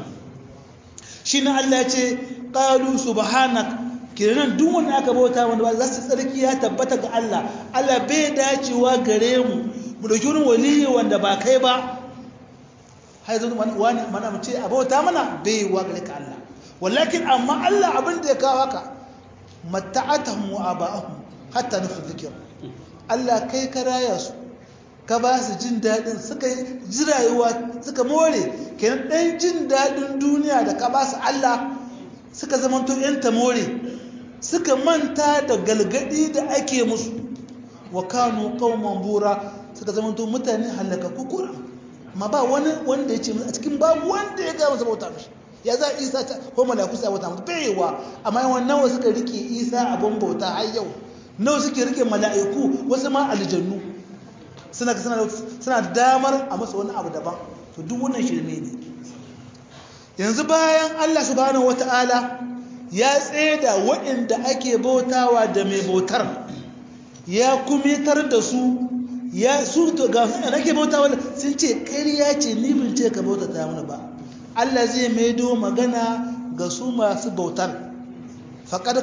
shi ne Allah ya ce qalu subhanak kenan duk wanda aka bauta mana ba za su tsarki ya tabbata ga Allah Allah bai dacewa gare mu mu dauki wani waliyi wanda ba kai ba har yanzu wani mana mu ce abota mana bai wa gare ka Allah walakin amma Allah abin da ya kawo haka matta'atahum wa aba'ahum hatta nufu dhikr Allah kai ka raya su ka ba su jin dadin suka ji rayuwa suka more kenan dan jin dadin duniya da ka ba su Allah suka zamanto yan ta more suka manta da galgadi da ake musu wa kanu qauman bura suka zamanto mutane halaka kukura ma ba wani wanda ya ce a cikin babu wanda ya gaya masa bauta mishi ya za isa ta ko malaku sai bauta masa baiwa amma yawan nawa suka rike isa abin bauta har yau nawa suke rike mala'iku wasu ma aljannu suna suna damar a masa wani abu daban to duk wannan shirme ne yanzu bayan Allah subhanahu wata'ala ya tseda waɗanda ake bautawa da mai bautar ya kumitar da su ya su to ga da nake bautawa sun ce ƙarya ce ni bin ce ka bautata mana ba Allah zai maido magana ga su masu bautar faqad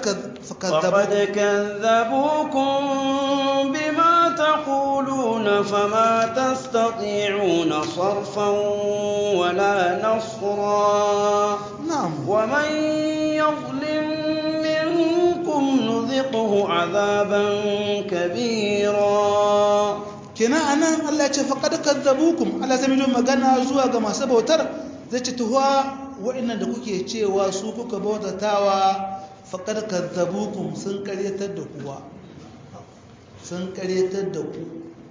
كذبوكم بما تقولون فما تستطيعون صرفا ولا نصرا نعم ومن يظلم منكم نذقه عذابا كبيرا kenan anan Allah ya ce faqad kadzabukum Allah zai mido magana zuwa ga masu bautar zai ce tuwa wa'annan da kuke cewa su kuka bautatawa faqad kadzabukum sun karyatar da kuwa sun karyatar da ku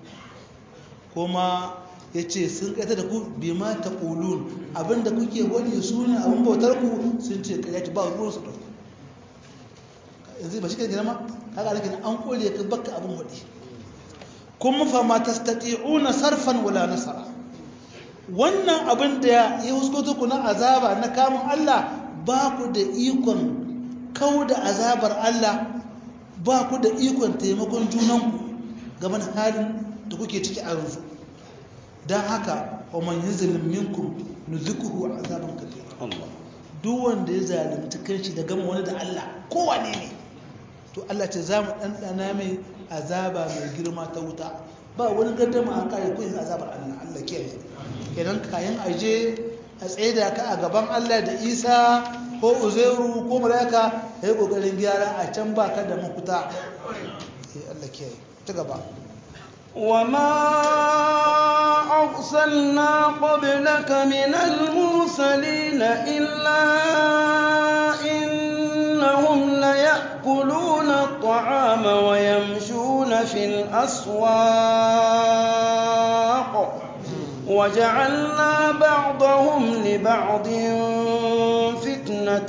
kuma yace sun karyatar da ku bima taqulun abinda kuke wani su ne abin bautar ku sun ce karyaci ba ruwan su da ku yanzu ba shi kan girma kaga alakin an kore ka baka abin wadi kuma fa ma tastati'una sarfan wala nasara wannan abin da ya huskoto ku na azaba na kamun Allah ba ku da ikon kau da azabar Allah ba ku da ikon taimakon junanku gaban halin da kuke ciki a yanzu don haka wa man yuzlim minkum nuzikuhu azaban kabir duk wanda ya zalunci kanshi da gama wani da Allah kowane ne to Allah ce za mu ɗanɗana mai azaba mai girma ta wuta ba wani gaddama an kare kuyin azabar Allah Allah kiyaye kenan kayan aje a tsaida ka a gaban Allah da Isa ko Uzairu ko Malaika yayi kokarin gyara a can ba ka da mafuta eh Allah kiyaye ta gaba وما أرسلنا قبلك من المرسلين إلا إنهم ليأكلون الطعام ويمشون في الأسواق وجعلنا بعضهم لبعض فتنة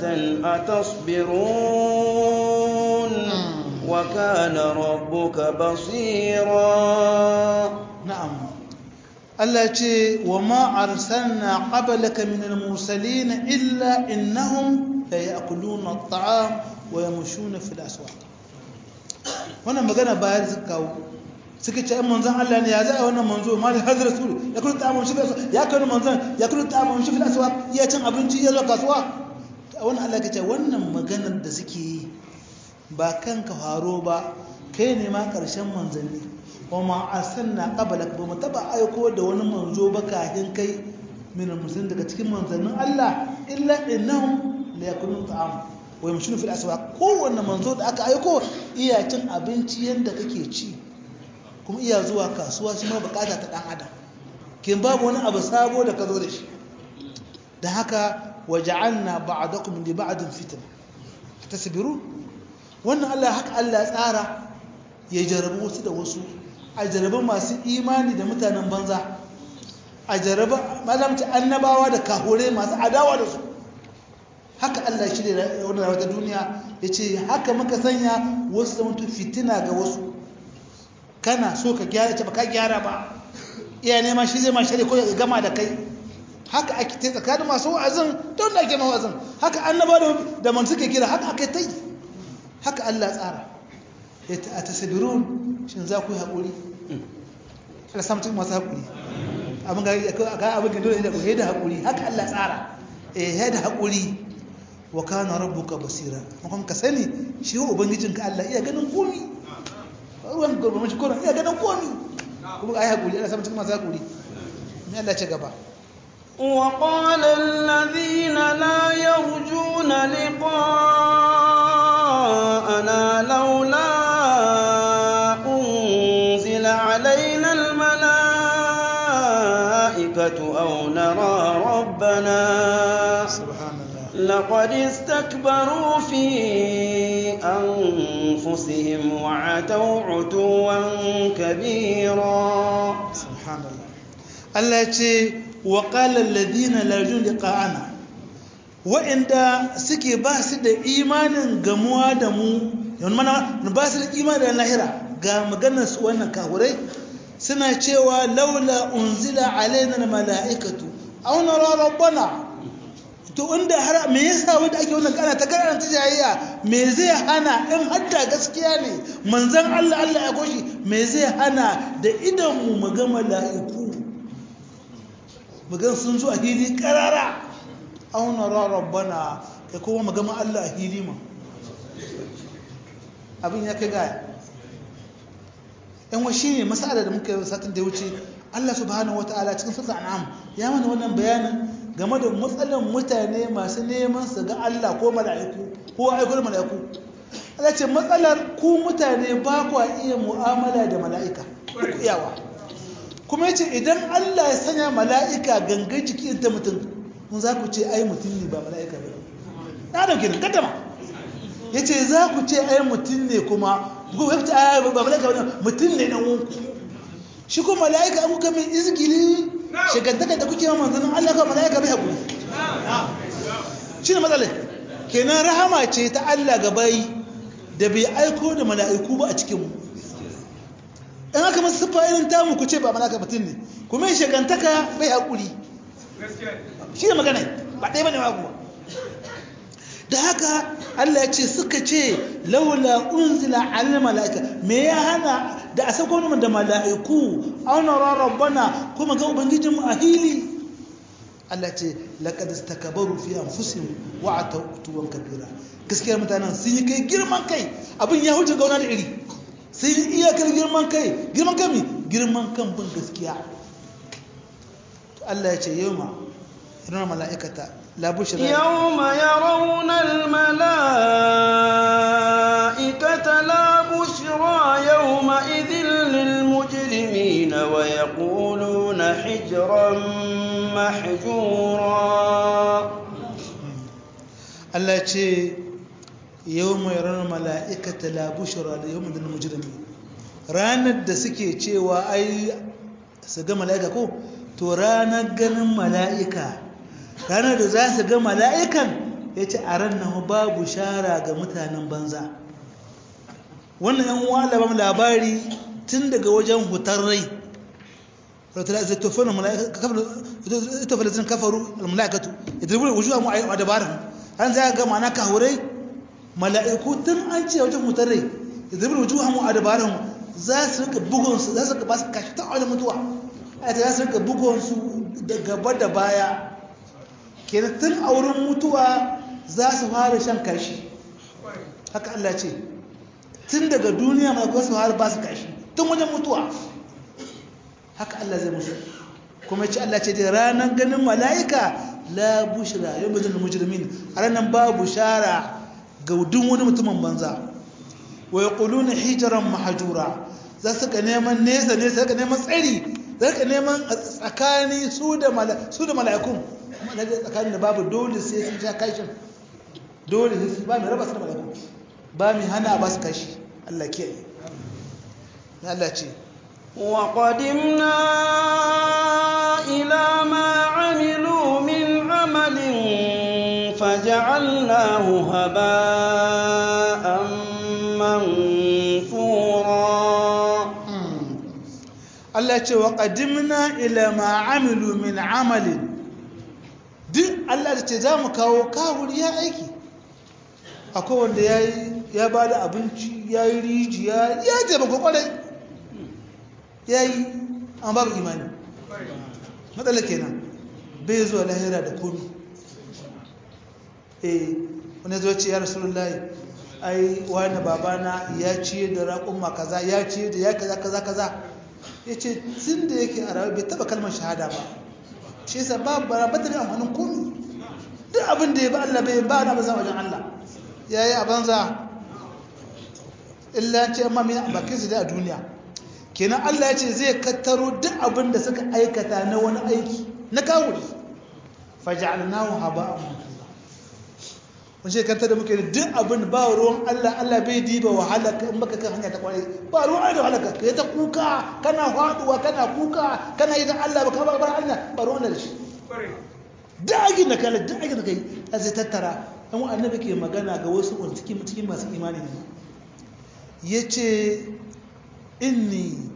أتصبرون وكان ربك بصيرا na'am Allah ce wa ma arsalna qablaka min al-mursalin illa innahum la ya'kuluna at-ta'am wa yamshuna fil aswaq wannan magana bayar suka kawo suka ce manzon Allah ne ya za a wannan manzo ma da hadar rasul ya kullu ta'amun shi fil aswaq ya kullu manzon ya kullu ta'amun shi fil aswaq ya cin abinci ya zo kasuwa wannan Allah ya ce wannan maganar da suke yi ba kanka faro ba kai ne ma karshen manzanni wa ma arsalna qablak ba mu taba aiko da wani manzo ba kafin kai min musulmin daga cikin manzannin Allah illa innahum la yakunu ta'am wa yamshuna fil aswaq kowanne manzo da aka aiko iya cin abinci yanda kake ci kuma iya zuwa kasuwa shi ma bukata ta dan adam kin babu wani abu sabo da ka zo da shi da haka waja'alna ba'dakum li ba'din fitna tasbiru wannan Allah haka Allah tsara ya jarabu wasu da wasu a jarabi masu imani da mutanen banza a jarabi malamci annabawa da kahure masu adawa da su haka Allah shi da wani rawata duniya ya ce haka muka sanya wasu zamantu fitina ga wasu kana so ka gyara ce ba ka gyara ba iya nema shi zai ma shari ko ya gama da kai haka ake ta tsakanin masu wa'azin don da ake mawazin haka annaba da man suke kira haka aka ta yi haka Allah tsara a tasabirun shin za ku yi haƙuri ala samtun masu haƙuri abin ga abin ga dole da ku da haƙuri haka Allah tsara eh ya da haƙuri wa kana rabbuka basira kuma ka sani shi wa ubangijinka Allah iya ganin komi ruwan gurbamin shi koran iya ganin komi kuma ai haƙuri ala samtun masu haƙuri me Allah ce gaba وقال الذين لا يرجون لقاءنا لولا أنزل علينا الملائكة أو نرى ربنا سبحان الله لقد استكبروا في أنفسهم وعتوا عتوا كبيرا سبحان الله Allah ya ce wa qala alladhina la yarjun liqa'ana wa'inda suke ba su da imanin gamuwa da mu yan mana ba su da imanin da lahira ga maganar su wannan kahurai suna cewa laula unzila alaina mala'ikatu aw nara rabbana to inda har me yasa wanda ake wannan kana ta karanta jayayya me zai hana in hadda gaskiya ne manzon Allah Allah ya goshi me zai hana da idan mu mu ga mala'iku mu ga sun zo a hili karara aw nara rabbana kai kuma mu ga Allah a hili ma abin ya kai gaya yan wa shine masala da muka yi satin da ya wuce Allah subhanahu wataala cikin sura an'am ya mana wannan bayanin game da matsalan mutane masu neman su ga Allah ko mala'iku ko aikul mala'iku Allah ce matsalar ku mutane ba ku iya mu'amala da mala'ika ku iyawa kuma yace idan Allah ya sanya mala'ika gangan jiki ta mutum mun za ku ce ai mutum ne ba mala'ika ba na dauke nan kaddama yace za ku ce ai mutum ne kuma ku wata ai ba mala'ika ba mutum ne na wunku shi ko mala'ika an kuka mai izgili shigantaka da kuke yawan manzanin Allah ka mala'ika bai haƙuri shi ne matsalai kenan rahama ce ta Allah ga bayi da bai aiko da mala'iku ba a cikinmu in aka masu siffa irin tamu ku ce ba mala'ika mutum ne kuma shigantaka bai haƙuri shi ne magana ba ɗaya ba ne ba da haka Allah ya ce suka ce laula unzila alal mala'ika me ya hana da a sako mu da mala'iku auna rabbana kuma ga ubangijin mu a hili Allah ce laqad istakbaru fi anfusihim wa atawtuwan kabira gaskiya mutanen sun yi kai girman kai abin ya huce gauna da iri sun yi iyakar girman kai girman kai mi girman kan bin gaskiya to Allah ya ce yawma irin mala'ikata la bushra yawma yarawna al-mala'ikata la bushra yawma idhil lil mujrimin wa yaquluna hijran mahjura Allah ya ce yawma yarawna al-mala'ikata la bushra yawma idhil mujrimin ranar da suke cewa ai su ga mala'ika ko to ranar ganin mala'ika ranar da za su ga mala'ikan ya ce a ranar babu shara ga mutanen banza wannan yan uwa labam labari tun daga wajen hutar rai itofalazin kafaru al-mala'ikatu idribu wujuha mu a dabaran an za ga mana kahurai mala'iku tun an ce wajen hutar rai idribu wujuha mu a dabaran za su rika bugunsu za su rika ba su kashi ta wani mutuwa a ta za su rika bugunsu da gaba da baya kenan tun a wurin mutuwa za su fara shan kashi haka Allah ce tun daga duniya mai kuwa su fara ba su kashi tun wajen mutuwa haka Allah zai musu kuma ce Allah ce dai ranar ganin mala'ika la bushra yau bajin da mujrimin a ranar ba bushara ga duk wani mutumin banza wa ya ƙuluna hijiran mahajura za su ka neman nesa nesa ka neman tsari za ka neman tsakani su da mala'ikun tsakanin da babu dole sai sun sha kashin dole sai ba mai raba su da mala'ikun ba mai hana ba su kashi Allah ke yi na Allah ce وقدمنا إلى ما عملوا من عمل فجعلناه هباء منثورا Allah ce wa qadimna ila ma amilu min amalin duk Allah da ce za mu kawo kawuri ya aiki akwai wanda ya yi ya ba da abinci ya yi rijiya ya taimaka kwarai ya yi an babu imani matsala kenan bai zuwa lahira da komi eh wani zo ce ya rasulullahi ai wani babana ya ciye da raƙumma kaza ya ciye da ya kaza kaza kaza ya ce tun da yake a rayu bai taba kalmar shahada ba shi yasa ba barabatar da amfanin komi duk abin da ya ba Allah bai ba na bazan wajen Allah ya yi a banza illa ce amma mai bakin su da a duniya kenan Allah ya ce zai kattaro duk abin da suka aikata na wani aiki na kawuri faja'alnahu haba'an mansura wani shekarta da muke da duk abin ba ruwan Allah Allah bai diba wahala in baka kan hanya ta kwarai ba ruwan Allah da wahala ka kai ta kuka kana faduwa kana kuka kana yi da Allah baka ba bar Allah ba ruwan da shi dagin da kala dagin da kai a zai tattara dan annabi ke magana ga wasu wanda cikin cikin masu imani ne yace inni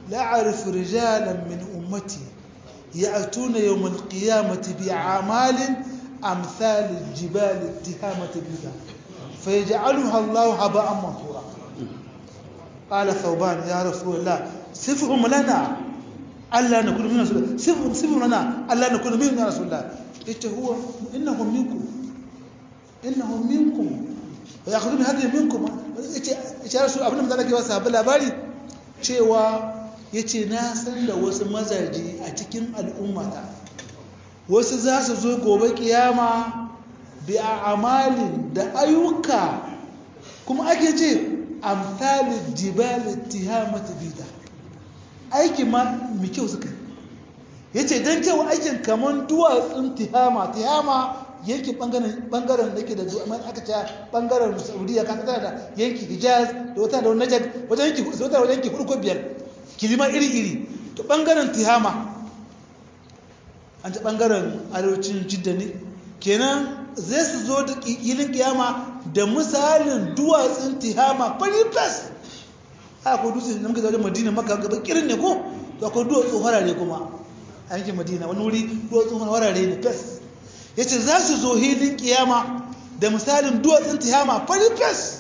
la'arif rijalan min ummati ya'tuna yawm al-qiyamati bi'amalin amsal al-jibal ittihamati bidha fayaj'aluha Allah haba'an mansura qala thawban ya rasulullah sifhum lana alla nakunu min rasulullah sifhum sifhum lana alla nakunu min rasulullah ita huwa innahum minkum innahum minkum wa ya'khudhu bi hadhihi minkum yace rasul abin da zaka yi sahabbai labari cewa yace na san da wasu mazaje a cikin al'ummata wasu za su zo gobe kiyama bi a'malin da ayyuka kuma ake ce amsalul jibal ittihamat bida aiki ma mai kyau suka yace dan cewa aikin kaman duwatsun tihama tihama yankin bangaren da ke da zuwa mai aka ce bangaren saudiya ka tana da yanki hijaz da wata da najad wajen yanki wata wajen yanki ko biyar kilima iri iri to bangaren tihama an ta bangaren arewacin jidda ne kenan zai su zo da kilin kiyama da misalin duwatsun tihama fari fes a ko dutse da muka zaune madina maka gaba kirin ne ko to akwai duwatsu harare kuma a yankin madina wani wuri duwatsu harare ne fes ya ce za su zo hilin kiyama da misalin duwatsun tihama fari fes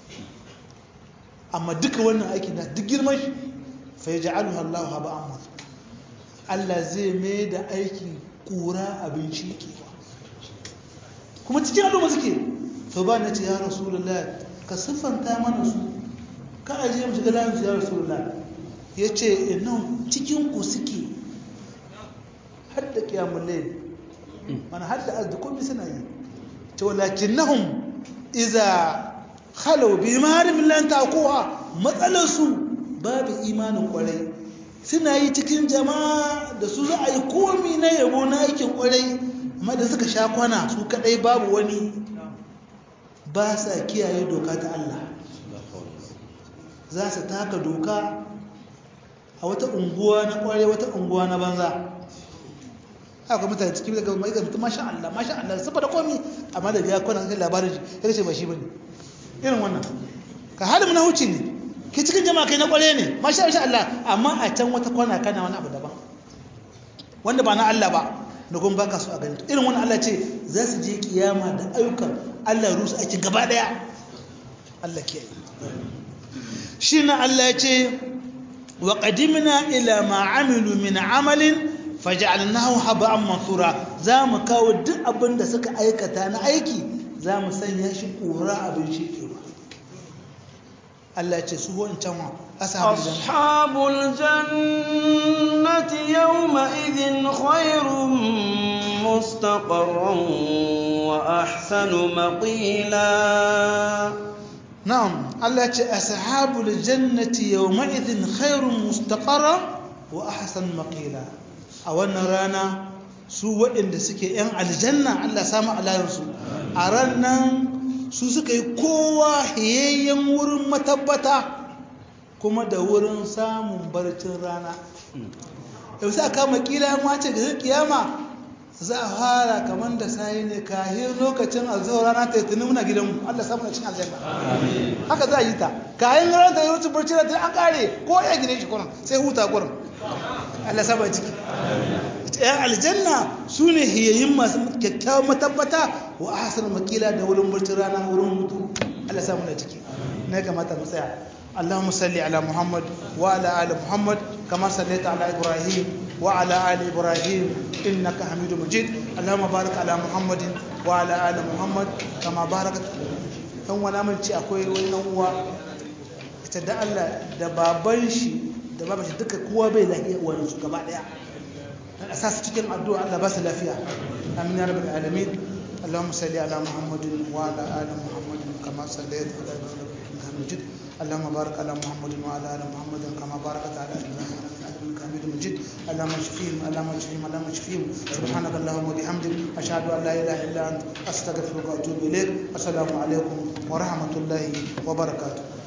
amma duka wannan aiki na duk girman shi fai ja'alu Allah haba amma Allah zai mai da aikin kura abin shekewa kuma cikin al'umma suke to ba na ce ya rasulullah ka siffanta mana su ka aje mu shiga layin su ya rasulullah ya ce nan cikin ku suke hadda kiyamun layl mana hadda azda komai suna yi to lakinnahum idza khalu bi maharim lan taquha matsalar su babu imanin kwarai suna yi cikin jama'a da su za a yi komi na yabo na aikin kwarai amma da suka sha kwana su kadai babu wani ba sa kiyaye doka ta Allah za su taka doka a wata unguwa na kwarai wata unguwa na banza haka mutane cikin daga mai mutum masha Allah masha Allah saboda komi amma da biya kwana kan labarin shi ya ce ba shi bane irin wannan ka halin na huci ne ke cikin jama'a kai na kware ne masha Allah amma a can wata kwana kana wani abu daban wanda ba na Allah ba da kuma baka so a gani irin wannan Allah ce za su je kiyama da ayyukan Allah ya rusa aikin gaba daya Allah ke shi na Allah ya ce wa qadimna ila ma amilu min amalin faj'alnahu haba'an mansura za mu kawo duk abin da suka aikata na aiki za mu sanya shi kura abin shekewa Allah ya ce su wancan wa ashabul jannati yawma idhin khairun mustaqarran wa ahsanu maqila na'am Allah ya ce ashabul jannati yawma idhin khairun mustaqarran wa ahsanu maqila a wannan rana su waɗanda suke 'yan aljanna Allah samu alayarsu a ranar su suka yi kowa hiyayyen wurin matabbata kuma da wurin samun barcin rana yau sai aka makila mace ga kiyama za a fara kamar da sayi ne kahin lokacin alzuwa rana ta yi tuni muna gidanmu Allah samu cin aljanna haka za a yi ta kayan rana ta yi wuce barcin rana an kare ko ya gine shi kurin sai huta kurin Allah saba ciki ‘yan aljanna su ne hiyayin masu kyakkyawan matabbata wa a hasar makila da wurin barcin rana wurin mutu Allah samu da ciki na kamata mu tsaya اللهم صل على محمد وعلى ال محمد كما صليت على ابراهيم وعلى ال ابراهيم انك حميد مجيد اللهم بارك على محمد وعلى ال محمد كما باركت dan wani amince akwai wani dan uwa ita da Allah da baban shi da baban shi duka kowa bai lafiya uwan su gaba daya dan asas cikin addu'a Allah ba su lafiya amin ya rabbal alamin اللهم صل على محمد وعلى ال محمد كما صليت على ابراهيم انك حميد مجيد اللهم بارك على محمد وعلى ال محمد كما باركت على ابراهيم انك حميد مجيد اللهم اشفيهم اللهم اشفيهم اللهم اشفيهم سبحانك اللهم وبحمدك اشهد ان لا اله الا انت استغفرك واتوب اليك السلام عليكم ورحمه الله وبركاته